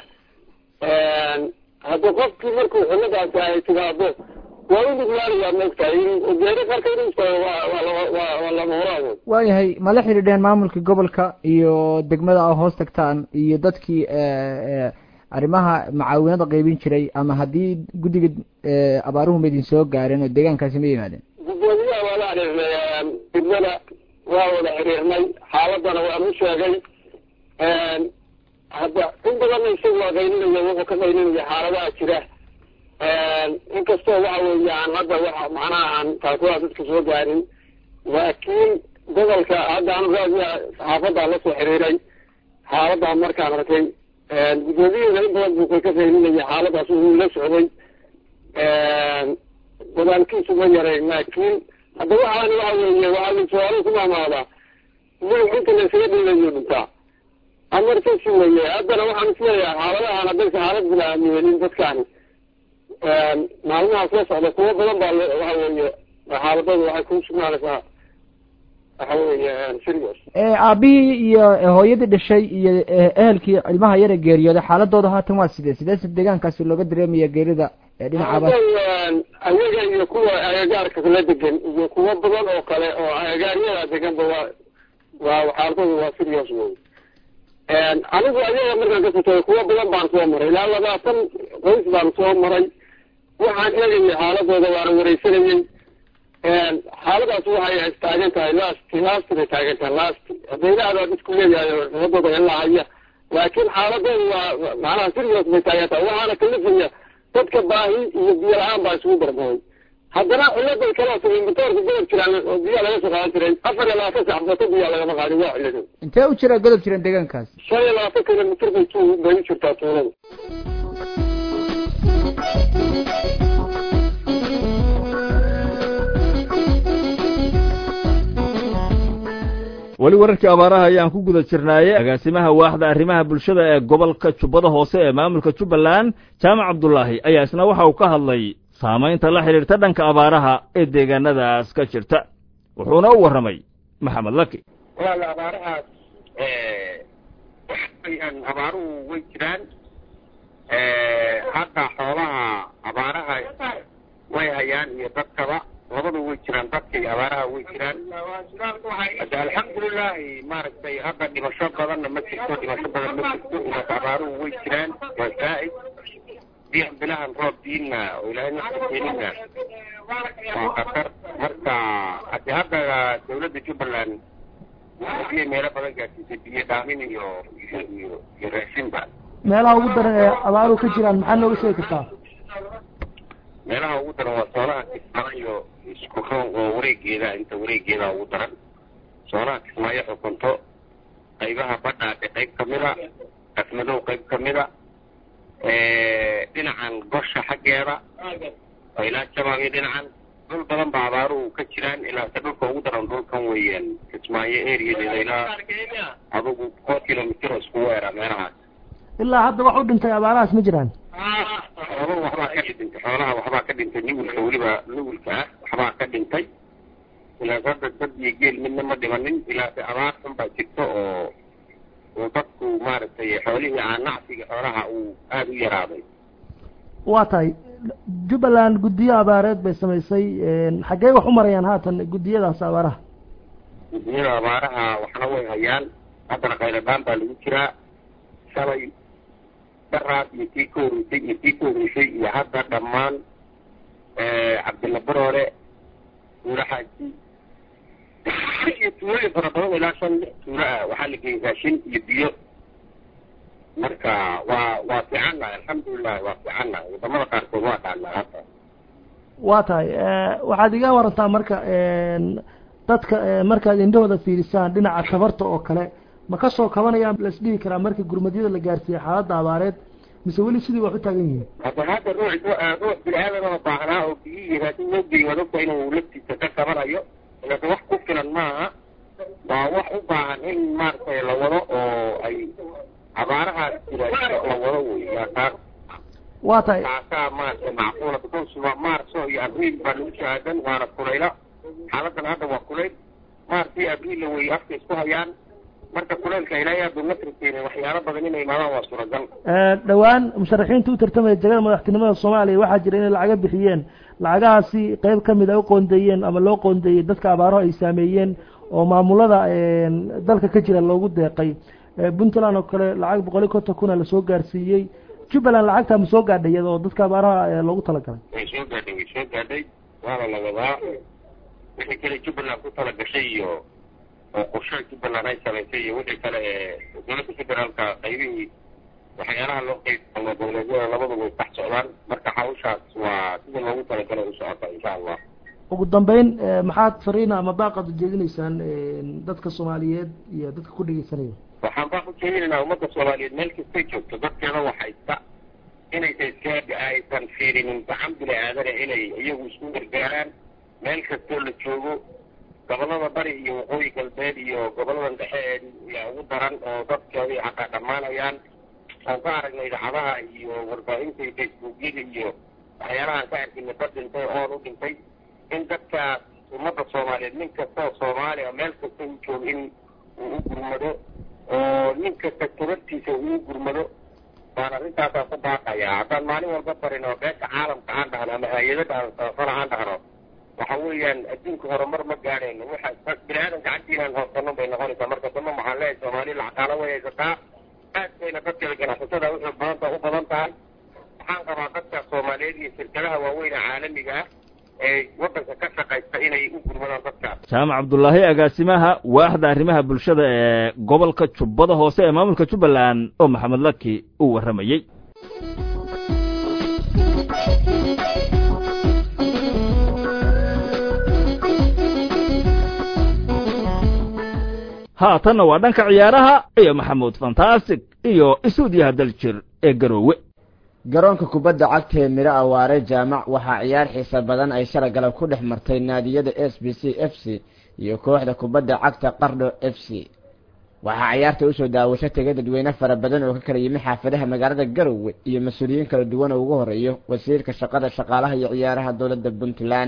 [SPEAKER 10] hadda qofkii markuu xuladaasi ay timaado waa u nuglaanayaa maogtahay geeri qarka inuu istaago waa lama horaago
[SPEAKER 13] waayahay ma la xidhiidheen maamulka gobolka iyo degmada a hoos tagtaan iyo dadkii arrimaha macaawinada qaybin jiray ama haddii guddiga abaaruhu ma idin soo gaareen oo deegaankaasi ma yimaadeen
[SPEAKER 10] gudoomiyaha waa la xiriirnay degmada waa wada xiriirnay xaaladana waan u sheegay hadda in badanna isagu waa qayninaya wuxuu ka qayninaya xaaladaha jira inkastoo waxa weeye aan hadda waxa macnaha aan taakulaha dadka soo gaarin laakiin gobolka hadda anu raadiya saxaafaddaa la soo xiriiray xaaladaa markaan arkay guddoomiyada in badan buu ka fahminaya xaaladaas wuu la socday dadaalkiisu ma yarayn laakiin hadda waxaan waxa weeye waxaa su-aalo ku maamaadaa madax inta la isaga dhiilayo dhintaa amarkasi weye haddana waxaan isleeyahay xaaladahan haddaysa xaalad bilaamiyeenin dadkaani maalmaha soo socda kuwo badan baa waxa weeye xaaladooda waxay ku sugnaanaysaa waxa weeye serious
[SPEAKER 13] aabihii iyo hooyadii dhashay iyo ehelkii ilmaha yara geeriyooday xaaladooda haatan waa sidee sideese deegaankaasi looga dareemaya geerida dhinacaaba
[SPEAKER 10] ayaga iyo kuwa agagaarka la degan iyo kuwo badan oo kale oo agagaaryada deganba waa waa xaaladooda waa serious wey anigu ayaga markaan ka futay kuwo badan baan soo maray ilaa labaatan qoys baan soo maray waxaan eegayay xaaladooda waana wareysanayay xaaladaas waxay taagan tahay last last bay taagan tahay last hadaylahadaa isku leeyahay wadada ilaa haya laakiin xaaladooda waa macnaha serious bay taagan tahay waxaana kalifaya dadka baahi iyo biyo la-aan baa isugu darmooy haddana ciladay kaloo tiri matoorka godob jiraan oo biyaa laga soo qaadan jiray afar iyo labaatan sax bato biyaa lagama qaadin waa cilado
[SPEAKER 13] intee u jira godob jiran deegaankaas
[SPEAKER 10] shan iyo labaatan kilomitr bay tu bay u jirtaa tuulada
[SPEAKER 1] weli wararkii abaaraha ayaan ku guda jirnaaye agaasimaha waaxda arrimaha bulshada ee gobolka jubbada hoose ee maamulka jubbaland jaamac cabdulaahi ayaa isna waxa uu ka hadlay saamaynta la xidhiirta dhanka abaaraha ee deegaanadaas ka jirta wuxuuna u warramay maxamed laki
[SPEAKER 14] walaala abaarahaas waxaweyaan abaaruhu way jiraan hadda xoolaha abaaraha way hayaan iyo dadkaba labada way jiraan dadka iyo abaaraha way jiraan hadda alxamdulilahi maaragtay hadda dhimasho badanna ma jirto dhimasho badan ma jirto inaas abaaruhu way jiraan waa zaa'id biyan bilahan roob diinna oo ilaahay nafta keenina waa khatar marka hadi hadda dawladda jubbaland biyo meelo badan gaarsiisay biyo dhaamin iyo iyo iyo iyo raashinba
[SPEAKER 11] meelaha ugu daran ee abaaruhu ka jiraan maxaa nooga sheegi kartaa
[SPEAKER 14] meelaha ugu daran waa soonaha kismaayo iyo isku roon oo wareegeeda inta wareegeeda ugu daran soonaha kismaayo xukunto qaybaha badhaadhe qayb kamida afmadow qayb kamida dhinacan gosha xaggeeda oo ilaa jabaab iyo dhinacan dhul badan baa abaaruhu ka jiraan ilaa se dhulka ugu daran dhulkan weeyaan kismaayo eriyadeeda ilaa adugu four kilomitr oo isku weera meelahaas
[SPEAKER 11] ilaa hadda wax u dhintay abaarahaas ma jiraan
[SPEAKER 14] xooluhu waxbaa ka dhintay xoolaha waxbaa ka dhintay nugulka weliba nugulka ah waxbaa ka dhintay ilaas hadda dad iyo geel midna ma dhimanin ilaase abaar xun baa jirta oo uu dadku maaragtay xoolihii aan nacsiga xoolaha uu aada u yaraaday
[SPEAKER 11] waa tahay jubbaland guddiyo abaareed bay samaysay xaggee wax u marayaan haatan guddiyadaas abaaraha
[SPEAKER 14] guddiyada abaaraha waxna way hayaan haddana khayladaan baa lagu jiraa shalay daraad iyo tii ka horeysay iyo tii ka horeysay iyo hadda dhammaan cabdilla baroole tuulo xaaji iyo tuulooyin fara badan ilaa shan lix tuulo ah waxaa la geeyey raashin iyo biyo marka waa waa fiican nahay alxamdulilahi waa fiican nahay wadamada qaarkood waa dhaanaa hadda
[SPEAKER 11] waa tahay waxaad iga warantaa marka dadka markaad indhahooda fiirisaan dhinaca tabarta oo kale ma ka soo kabanayaan las dhihi karaa marka gurmadyada la gaarsiiyey xaaladda abaareed mise weli sidii wax u taagan yihiin
[SPEAKER 14] hadda hadda ruux ruux bini-aadanoo baahnaa oo biyihii raashin loo geeyey waad ogta inuu laftiisa ka kabanayo ilaase wax ku filan maaha waa wax u baahan in maaragtay la wado oo ay abaarahaas jira la wado wey yaa taas
[SPEAKER 11] waa tahay
[SPEAKER 14] taasaa maaragtay macquula because waa maarso iyo abriil baa lagu shahaadan waana kulayla xaaladan hadda waa kulayl maartii abriilla wey afka isku hayaan marka kuleylka ilaahay aad uma tirteenin waxyaalo badan inay imaadaan waa suuragal
[SPEAKER 11] dhowaan musharaxiinta u tartamaya jagada madaxtinimada soomaaliya waxaa jira inay lacaga bixiyeen lacagahaasi qeyb kamid a u qoondeeyeen ama loo qoondeeyey dadka abaaraho ay saameeyeen oo maamulada dalka ka jira loogu deeqay puntland oo kale lacag boqol iyo konton kuna lasoo gaarsiiyey jubbaland lacagtaa ma soo gaadhay iyada oo dadka abaaraha loogu talagalay
[SPEAKER 14] way soo gaadhay way soo gaadhay waana la wadaa wixii kale jubbaland ku tala gashay iyo oo qorshe jubbaland ay samaysay iyo wixii kale ee dowladda federaalka qaybihii waxyaalaha loo qeybsamo dowladyada labaduba way sax socdaan marka hawshaas waa sida loogu talagalay u socota insha allah
[SPEAKER 11] ugu dambeyn maxaad fariina ama baaqaad ujeedinaysaan dadka soomaaliyeed iyo dadka ku dhegeysanaya
[SPEAKER 14] waxaan baa ujeedinaynaa ummadda soomaaliyeed meel kastay joogto dadkeeda waxaysta inaysa iska aysan fiirinin gacan bini aadana inay iyagu isku gargaaraan meel kastoo la joogo gobolada bari iyo waqooyi galbeed iyo goboladan dhexe ee yaa ugu daran oo dadkeedii xataa dhammaanayaan aan ka aragnay idaacadaha iyo warbaahinta iyo facebookyada iyo waxyaalahaan ka arkina dad dhintay oon u dhintay in dadkaas ummadda soomaaliyeed nin kastoo soomaaliya meel kasta u joogo in uu u gurmado oo nin kasta tabartiisa uu u gurmado baan arrintaasaa ku baaqayaa haddaan maalin walba barin oo beesha caalamka aan dhahno ama hay-adada aan sabafana aan dhahno waxa weeyaan adduunka horumar ma gaadhayno waxa bini aadan gacantiinaan hoosano bay noqonaysaa marka dama waxaan leeyahay soomaali lacagaalo way haysataa aad bayna dadkeeda ganacsatada wuxuu badanta u badan tahay waxaan qabaa dadka soomaaliyeed iyo shirkadaha waaweyn ee caalamiga ah ee waddanka ka shaqaysta inay u gurmadaan dadkaas
[SPEAKER 1] jaamac cabdullaahi agaasimaha waaxda arrimaha bulshada ee gobolka jubbada hoose ee maamulka jubbaland oo maxamed laki uu warramayey haatanna waa dhanka ciyaaraha iyo maxamuud fantastic iyo isuudiyaha daljir ee garoowe
[SPEAKER 15] garoonka kubadda cagta ee midho awaare jaamac waxaa ciyaar xiisa badan ay shala galab ku dhex martay naadiyada s b c f c iyo kooxda kubadda cagta qardho f c waxaa ciyaarta usoo daawasho tegay dadweyne fara badan oo ka kala yimi xaafadaha magaalada garowe iyo mas-uuliyiin kala duwan oo ugu horeeyo wasiirka shaqada shaqaalaha iyo ciyaaraha dowladda puntland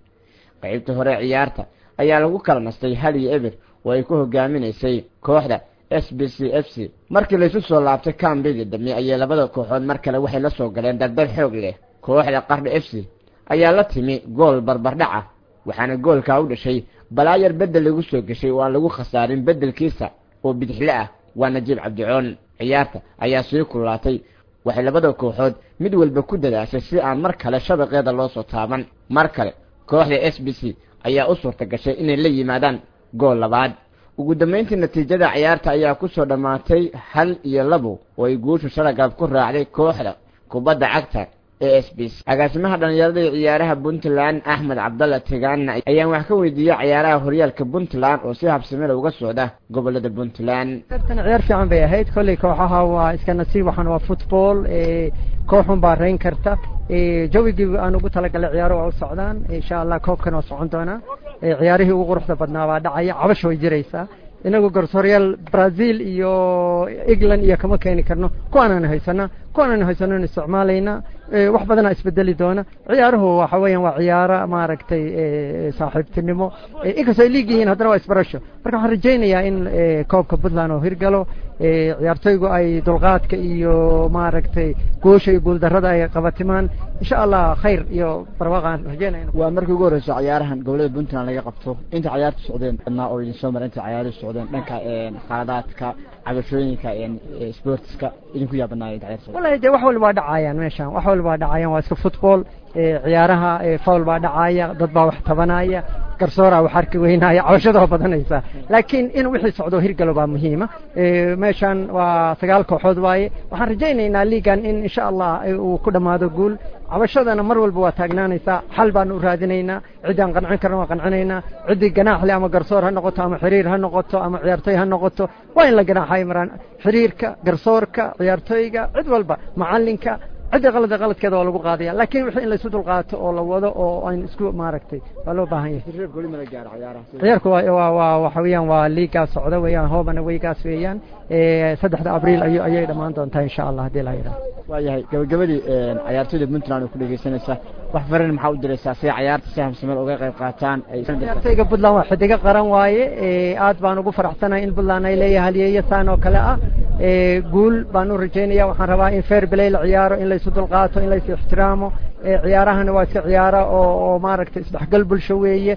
[SPEAKER 15] qeybta hore ciyaarta ayaa lagu kala nastay hal iyo eber oo ay ku hogaaminaysay kooxda s b c f c markii laysu soo laabtay kambigii dambe ayay labada kooxood mar kale waxay la soo galeen dardar xoog leh kooxda qardho f c ayaa la timi gool barbardhaca waxaana goolkaa u dhashay balaayar beddel lagu soo geshay oo aan lagu khasaarin beddelkiisa oo bidixle ah waa najiib cabdicoon ciyaarta ayaa sii kululaatay waxay labada kooxood mid walba ku dadaashay si aan mar kale shabaqeeda loo soo taaban mar kale kooxda s b c ayaa u suurta gashay inay la yimaadaan gool labaad ugu dambayntii natiijada ciyaarta ayaa ku soo dhammaatay hal iyo labo oo ay guushu shalagab ku raacday kooxda kubadda cagta ee s b c agaasimaha dhallinyarada iyo ciyaaraha puntland axmed cabdalla tegaana ayaan wax ka weydiiyey ciyaaraha horyaalka puntland oo si habsamela uga socda gobolada puntland
[SPEAKER 16] tartan ciyaar fiican bay ahayd kolley kooxaha waa iska nasiib waxaan waa football kooxun baa rayn karta jawigii aan ugu talagalay ciyaaro waa u socdaan insha allah koobkan waa socon doonaa ciyaarihii ugu quruxda badnaa baa dhacaya cabasha way jiraysaa inagu garsooryaal brazil iyo england iyo kama keeni karno kuwaanaan haysana kuwaanaan haysano isticmaalayna wax badanaa isbedeli doona ciyaaruhu waxa weeyaan waa ciyaaro maaragtay saaxiibtinimo inkastoo ay liig yihiin haddana waa isbarasho marka waxaan rajaynayaa in koobka puntland oo hirgalo ciyaartoygu ay dulqaadka iyo maaragtay goosha iyo guuldarrada ay qabatimaan insha allah khayr iyo barwaaqaan rajaynaya
[SPEAKER 15] waa markii ugu horreyso ciyaarahan gobolada puntland laga qabto inta ciyaartu socdeen badnaa oo idin soo mara inta ciyaaruhu socdeen dhanka khaladaadka cabashooyinka sportiska idinku yaabanaaya inta ciyaar socdeen
[SPEAKER 16] wallahi dee wax walba waa dhacayaan meeshan wax walba waa dhacayaan waa iska football ciyaaraha fowl baa dhacaya dad baa wax tabanaya garsooraa wax arki weynaya cabashada waa badanaysaa laakiin in wixii socdo hirgalo baa muhiima meeshan waa sagaal kooxood waaye waxaan rajaynaynaa liigan in insha allah uu ku dhammaado guul cabashadana mar walba waa taagnaanaysaa xal baanu u raadinaynaa ciddaan qancin karna waa qancinaynaa ciddii ganaaxle ama garsoor ha noqoto ama xiriir ha noqoto ama ciyaartoy ha noqoto waa in la ganaaxay maraan xiriirka garsoorka ciyaartoyga cid walba macalinka cidda qalada qaladkeeda waa lagu qaadaya laakiin wixii in laysu dulqaato oo la wado oo aan isku maaragtay waa loo baahan yahay ciyaarku waa waa waa waxa weeyaan waa liigaas socda weeyaan hoobana weygaas weeyaan saddexda abriil ay ayay dhammaan doontaa insha allah haddii la yidhaha
[SPEAKER 15] waayahay gabagabadii ciyaartoyda puntland oo ku dhegeysanaysa wax farin maxaa u diraysaa si ciyaarta si hamsameel uga qayb qaataan
[SPEAKER 16] ciyaartoyga puntland waa xidigo qaran waaye aad baan ugu faraxsanahay in puntland ay leeyahay halyeeyo saan oo kale ah guul baan u rajaynaya waxaan rabaa in fair play la ciyaaro in laysu dulqaato in laysu ixtiraamo ciyaarahana waa iska ciyaaro oo oo maaragtay isdhexgal bulsho weeye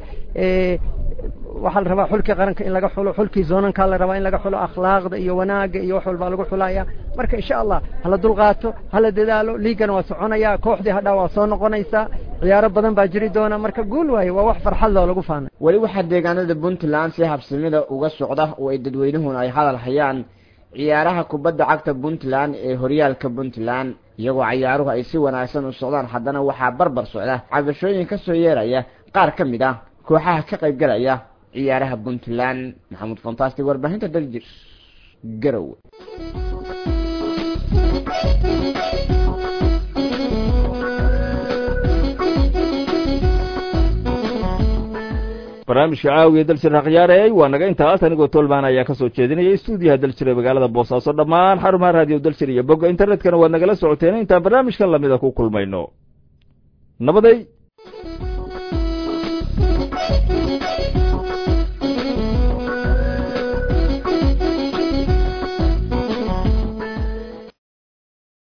[SPEAKER 16] waxaa la rabaa xulkii qaranka in laga xulo xulkii zoonankaa la rabaa in laga xulo akhlaaqda iyo wanaaga iyo wax walbaa lagu xulaya marka insha allah hala dulqaato hala dadaalo liigana waa soconaya kooxdii hadhaa waa soo noqonaysaa ciyaaro badan baa jiri doona marka guul waaye waa wax farxad loo lagu faanay
[SPEAKER 15] weli waxaa deegaanada puntland si habsamida uga socda oo ay dadweynuhuna ay hadal hayaan ciyaaraha kubadda cagta puntland ee horyaalka puntland iyagoo ciyaaruhu ay si wanaagsan u socdaan haddana waxaa barbar socda cabashooyin ka soo yeeraya qaar ka mid ah kooxaha ka qaybgalaya ciyaaraha puntland maxamuud fantastic warbaahinta daljir
[SPEAKER 1] garowe barnaamijka caawiya daljira khiyaarey waa naga intaas anigoo tolman ayaa ka soo jeedinaya stuudiyaha daljira magaalada boosaaso dhammaan xarumaha raadiyo daljir iyo bogga internetkana waad nagala socoteen intaan barnaamijkan lamida ku kulmayno nabaday